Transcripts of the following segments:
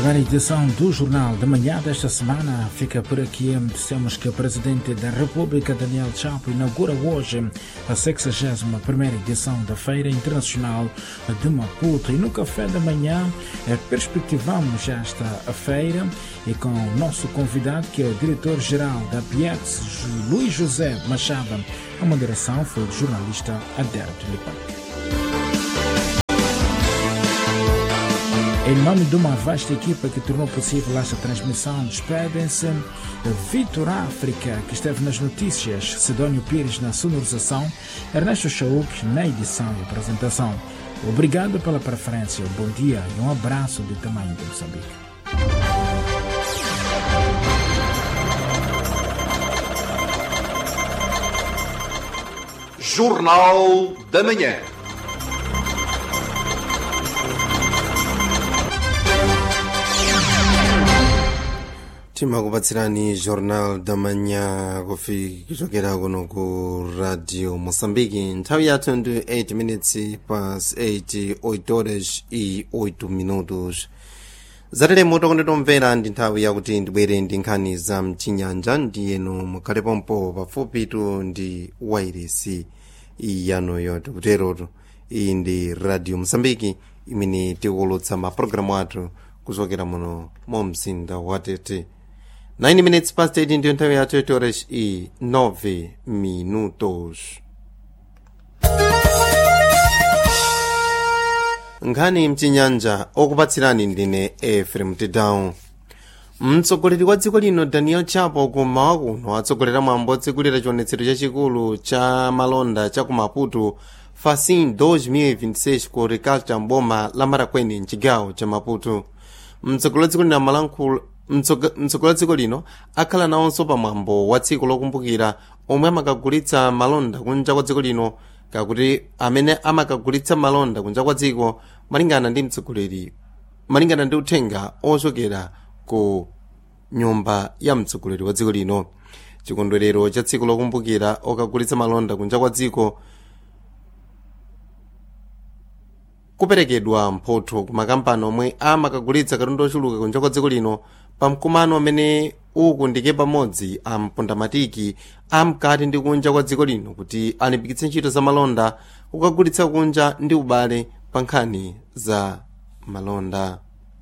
primeira edição do Jornal da Manhã desta semana fica por aqui. Dissemos que o Presidente da República, Daniel Chapo, inaugura hoje a 61ª edição da Feira Internacional de Maputo. E no café da manhã perspectivamos esta feira e com o nosso convidado, que é o diretor-geral da PIEX, Luiz José Machado. A moderação foi do jornalista Adérito Lipac. Em nome de uma vasta equipa que tornou possível esta transmissão, despedem-se Vitor África, que esteve nas notícias, Sidónio Pires na sonorização, Ernesto Chauk na edição e apresentação. Obrigado pela preferência, bom dia e um abraço do tamanho de Moçambique. Jornal da Manhã. timakupatsirani jornal da manhã kuchokera kuno ku radio moçambique nthawi yathu ndi 8 minutes pas 8 8 horas e 8 minutos zateremo tokondetomvera ndi nthawi yakuti ndibwere ndi nkhani za mchinyanja ndiyeno mukhalepopo pafupitu ndi wairesi yanoyo tikuterotu iyi ndi radio moçambique imene tikuwulutsa mapulogalamu athu kuchokera muno mu mzinda wa tete 9 minutes past 8 ndiyo nthawi yathu 8 horas e 9 minutos nkhani mchinyanja okupatsirani ndine efrem tedown mtsogoleri wa dziko lino daniel chapo kummawa kuno atsogolera mwambo otsegulira chionetsero chachikulu cha malonda cha ku maputo facin 2026 ku horticulture mboma la marakweni mchigawo cha maputo mtsogoleri wa dziko lino amalankhula mtsogoleri wa dziko lino akhala nawonso pamwambo wa tsiku lokumbukira omwe amakagulitsa malonda kunja kwa dziko lino kakuti amene amakagulitsa malonda kunja kwa dziko malingana ndi mtsogoleri malingana ndi uthenga ochokera ku nyumba ya mtsogoleri wa dziko lino chikondwerero cha tsiku lokumbukira okagulitsa malonda kunja kwa dziko kuperekedwa mphotho ku makampani omwe amakagulitsa katundu ochuluka kunja kwa dziko lino pamkumano amene ukundike pamodzi ampondamatiki amkati ndi kunja kwa dziko lino kuti alimbikitse ntchito za malonda kukagulitsa kunja ndi ubale pa nkhani za malonda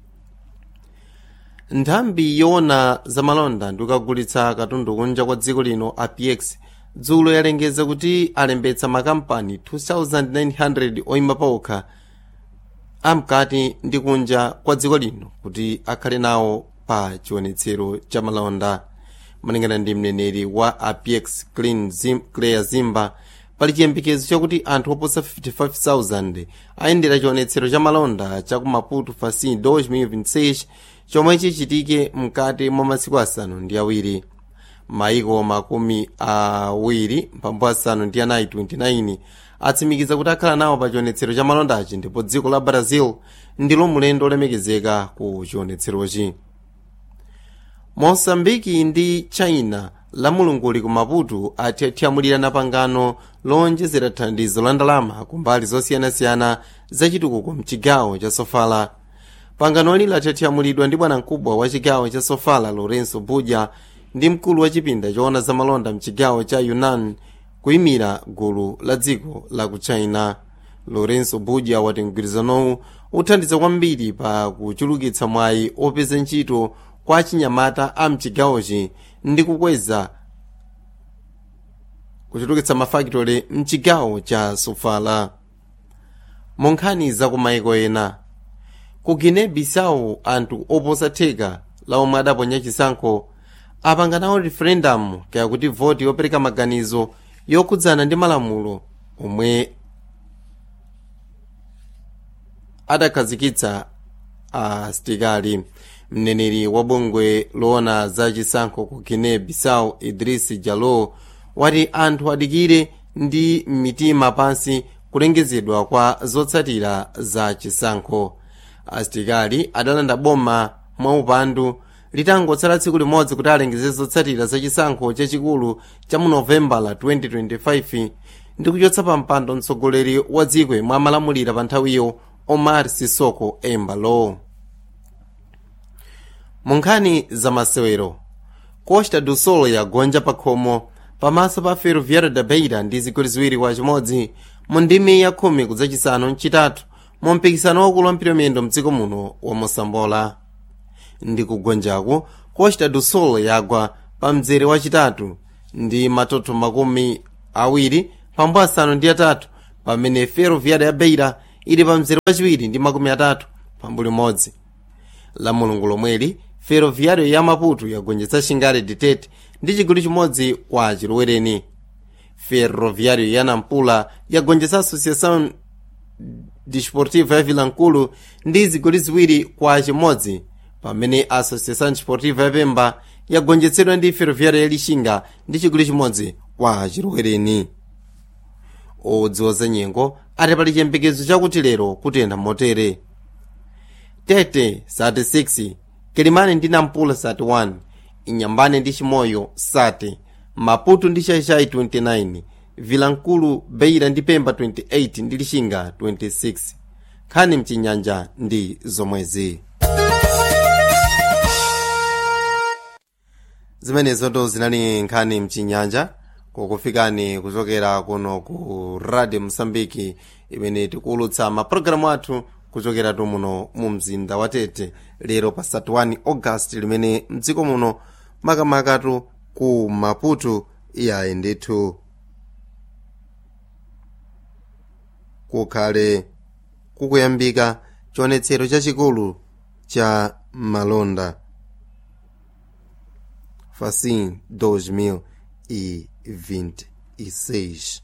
nthambi yoona za malonda ndi kukagulitsa katundu kunja kwa dziko lino apx dzulo yalengeza kuti alembetsa makampani 2900 oyima paokha amkati ndi kunja kwa dziko lino kuti akhale nawo pa chionetsero cha malonda malingana ndi mneneri wa apex clean Zim, clare zimba pali chiyembekezo chakuti anthu oposa 55000 ayendera chionetsero cha malonda cha ku maputo facin 2026 chomwe chichitike mkati mwa masiku asanu ndi awiri maiko makumi awiri mphambu asanu ndi anayi 29 atsimikiza kuti akhala nawo pa chionetsero cha malondachi ndipo dziko la brazil ndilo mulendo olemekezeka ku chionetserochi mosambiki ndi china la mulunguli ku maputo athyamulirana pangano lowonjezera thandizo la ndalama ku mbali zosiyanasiyana zachitukuko mchigawo cha sofala panganoli lathyamulidwa ndi bwanamkubwa wa chigawo cha sofala lorenzo budya ndi mkulu wa chipinda choona za malonda mchigawo cha yunnan kuyimira gulu la dziko la ku china lorenzo budya wati mgwirizanowu uthandiza kwambiri pa kuchulukitsa mwayi opeza ntchito kwa achinyamata a mchigawochi ndi kukweza kuchulukitsa mafakitole mchigawo cha sofala monkhani za kumaiko ena ku guinea bissau anthu oposa theka la omwe adaponya chisankho apanga nawo referendum kaya kuti voti yopereka maganizo yokhudzana ndi malamulo omwe adakhazikitsa asitikali mneneri wa bungwe loona za chisankho ku guinea bissau idris jalo wati anthu adikire ndi mitima pansi kulengezedwa kwa zotsatira za chisankho asitikali adalanda boma mwaupandu litangotsala tsiku limodzi kuti alengeze zotsatira za chisankho chachikulu cha mu novemba la 2025 ndi kuchotsa pa mpando mtsogoleri wa dziko yemwe amalamulira pa nthawiyo omar sisoko embalo mu nkhani za masewero costa do sol yagonja pa khomo pamaso pa ferroviário da beira ndi zigoli ziwiri kwa chimodzi mu ndimi ya khumi kudzachisanu mchitatu mu mpikisano wakulu wa mphitomendo mdziko muno wa mosambola ndi kugonjaku costa do sol yagwa pa mzere wachitatu ndi matoto makumi awiri pambo asanu ndi atatu pamene ferroviário ya beira ili pa mzere wachiwiri ndi makumi atatu pambu limodzi la mulungu lomweli ferroviário ya maputo yagonjetsa xingale ditete ndi chigoli chimodzi kwa chilowereni ferroviário ya nampula yagonjetsa associação desportiva ya vilankulu ndi zigoli ziwiri kwa chimodzi pamene associação desportiva ya pemba yagonjetsedwa ndi ferroviário ya lixinga ndi chigoli chimodzi kwa chilowereni odziwa za nyengo ati pali chiyembekezo chakuti lero kutentha motere tete sati 6 kelimani ndi nampula sati 1 inyambane ndi chimoyo sati maputo ndi shaishai 29 vilankulu beira ndi pemba 28 ndi lixinga 26 nkhani mchinyanja ndi zomwezi zimenezoto zinali nkhani mchinyanja kukufikani kuchokera kuno ku radio msambiki imene tikuwulutsa mapulogalamu athu kuchokera muno mu mzinda wa tete lero pa 31 august limene mdziko muno makamakatu ku maputo iyayi ndithu kukhale kukuyambika chionetsero chachikulu cha malonda facin 2026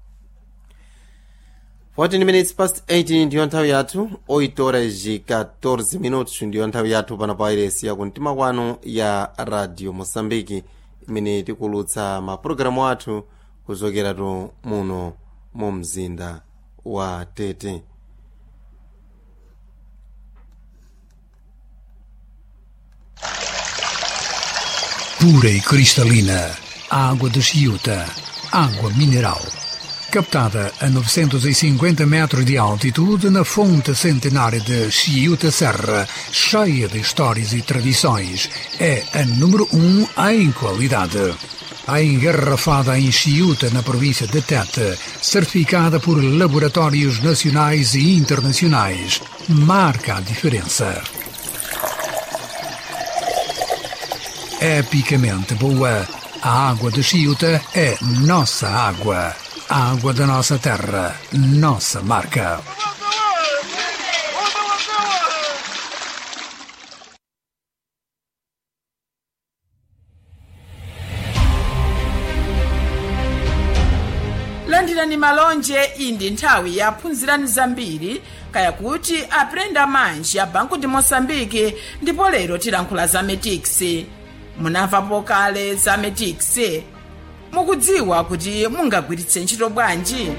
14 minutes past 8 ndiyo nthawi yathu 8 horas e 14 minutos ndiyo nthawi yathu pano pa iresi ya kumtima kwanu ya radio moçambique imene tikulutsa mapulogalamu athu kuchokeratu muno mu mzinda wa tete pura e cristalina, água de Chiuta, água mineral. Captada a 950 metros de altitude na fonte centenária de Chiuta Serra, cheia de histórias e tradições, é a número 1 um em qualidade. A engarrafada em Chiuta, na província de Tete, certificada por laboratórios nacionais e internacionais, marca a diferença. epicamente boa. A água de Chiuta é nossa água. A água da nossa terra, nossa marca. landirani malonje iyi ndi nthawi yaphunzirani zambiri kaya kuti aprenda manji ya banku ndi moçambike ndipo lero tilankhula za metix munamvapo kale za metix mukudziwa kuti mungagwiritse ntchito bwanji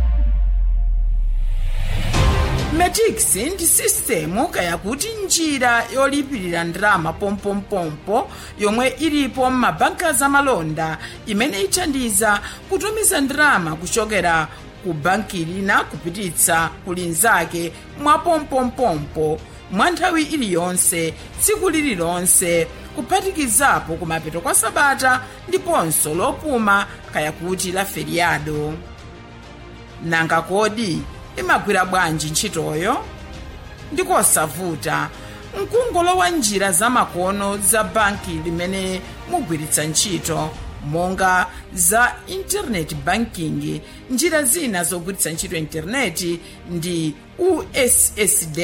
metix ndi sistemu kaya kuti njira yolipirira ndalama pompompompo yomwe ilipo m'mabanka zamalonda imene ithandiza kutumiza ndalama kuchokera ku banki lina kupititsa ku linzake mwa pompompompo mwa nthawi iliyonse tsiku lililonse kuphatikizapo kumapeto kwa sabata ndiponso lopuma kaya kuti la feriado nanga kodi imagwira bwanji ntchitoyo ndikosavuta mkungolowa njira zamakono za banki limene mugwiritsa ntchito monga za internet banking njira zina zogwiritsa ntchito intaneti ndi ussd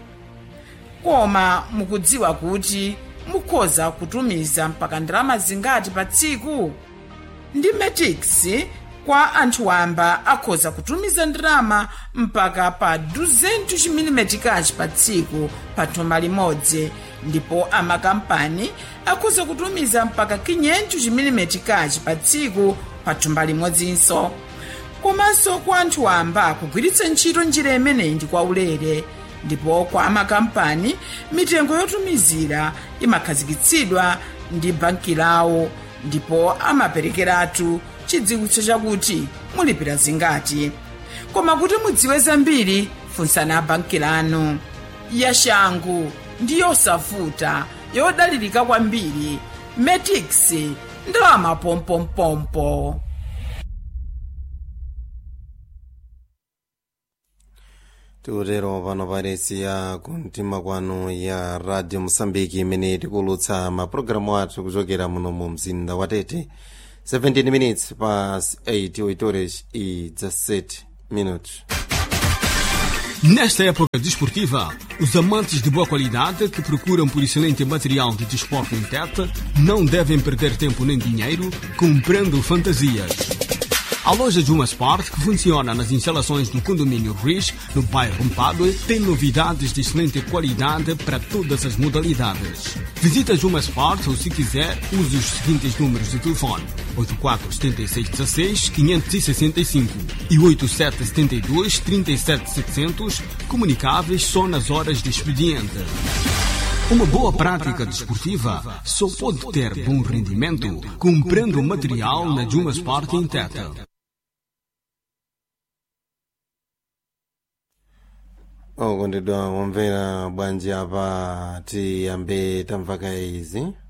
koma mukudziwa kuti mukhoza kutumiza mpaka ndalama zingati pa tsiku ndi metix kwa anthu wamba akhoza kutumiza ndalama mpaka pa 200 chimilimetikachi pa tsiku pa thumba limodzi ndipo amakampani akhoza kutumiza mpaka 500 chimilimetikachi pa tsiku pa thumba limodzinso komanso kwa anthu wamba kugwiritsa ntchito njira imeneyi ndi kwaulere ndipo kwa amakampani mitengo yotumizira imakhazikitsidwa ndi banki lawo ndipo amaperekeratu chidziwitso chakuti mulipira zingati koma kuti mudziwe zambiri funsani banki lanu yashangu ndi yosavuta yodalirika kwambiri metix ndalama pompompompo tikutero pano pairesi ya kumtima kwanu ya radio mosambiki imene tikulutsa mapulogalamu athu kuchokera muno mu mzinda wa tete 17 minutes pas 8 oitores e 17 minutos Nesta época desportiva, os amantes de boa qualidade que procuram por excelente material de desporto em Tete não devem perder tempo nem dinheiro comprando fantasias. A loja Juma Sport, que funciona nas instalações do condomínio Riz, no bairro Mpadue, tem novidades de excelente qualidade para todas as modalidades. Visita Juma Sport ou, se quiser, use os seguintes números de telefone: 847616-565 e 8772-37700, comunicáveis só nas horas de expediente. Uma boa prática desportiva só pode ter bom rendimento comprando material na Juma Sport em Teta. okondedwa womvera bwanji apa tiyambe tamvaka izi